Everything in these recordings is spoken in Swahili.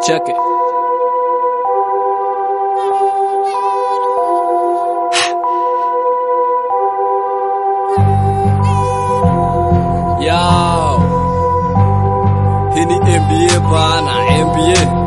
Check it. Yo. Hii ni NBA bana, NBA.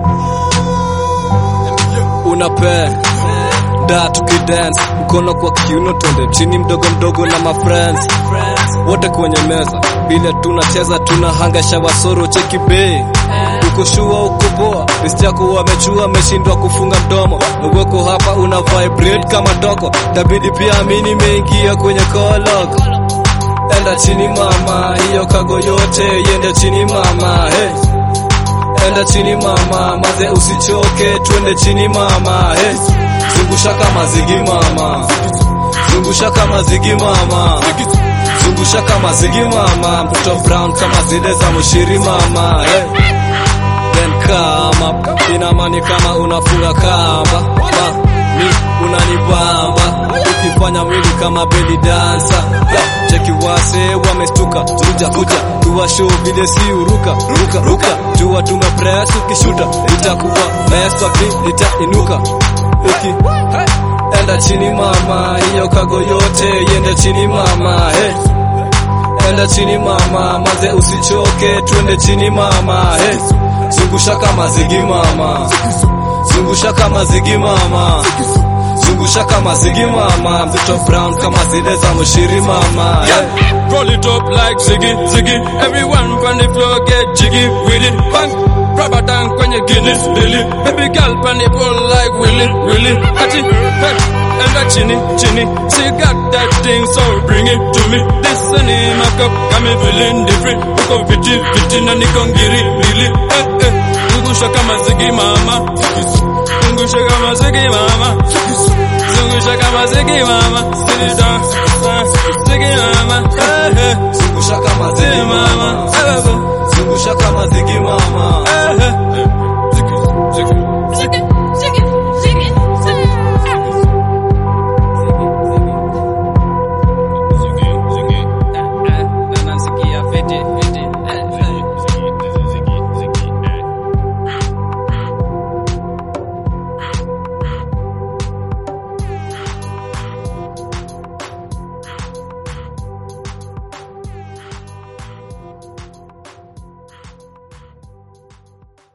Unape da tukidance mkono kwa kiuno, twende chini mdogo mdogo na mafriends wote kwenye meza, bila tunacheza tunahangasha wasoro cheki bei uko shua uko poa, list yako wamechua, ameshindwa kufunga mdomo, uweko hapa una vibrate kama toko, tabidi pia amini imeingia kwenye koloko enda chini mama, hiyo kago yote yende chini mama, hey. Enda chini mama, maze usichoke, twende chini mama, hey. Zungusha kama zigi mama, zungusha kama zigi mama, zungusha kama zigi mama, mtoto brown kama zile za mshiri mama, hey. Then kama inamani kama unafunga kamba ma, mi unanibamba ukifanya mwili kama belly dancer yeah. Cheki wase wamestuka kuja kuja tuwa show vile si uruka ruka ruka tuwa tumepress ukishuta itakuwa mess wapi itainuka uki enda chini mama hiyo kago yote yende chini mama hey. Enda chini mama maze usichoke twende chini mama hey. Zungusha kama zigi mama Zungusha kama zigi mama Zungusha kama zigi mama Mtoto brown kama zile za mshiri mama Yeah, roll it up like Ziggy, Ziggy. Everyone on the floor get jiggy with it. Bang, rubber tank kwenye Guinness, Billy. Baby girl on the pole like Willy, Willy. Ati, hey, and that chinny, chinny. She got that thing, so bring it to me. This and in my cup, got me feeling different. Uko viti, viti na niko ngiri, lili. Eh, eh, zungusha kama Ziggy mama. Zungusha kama Ziggy mama. Zungusha kama Ziggy mama. Sit it down, Ziggy mama. Eh, eh. Zungusha kama zigi mama Mama, eh, eh, Zungusha kama zigi mama eh, eh.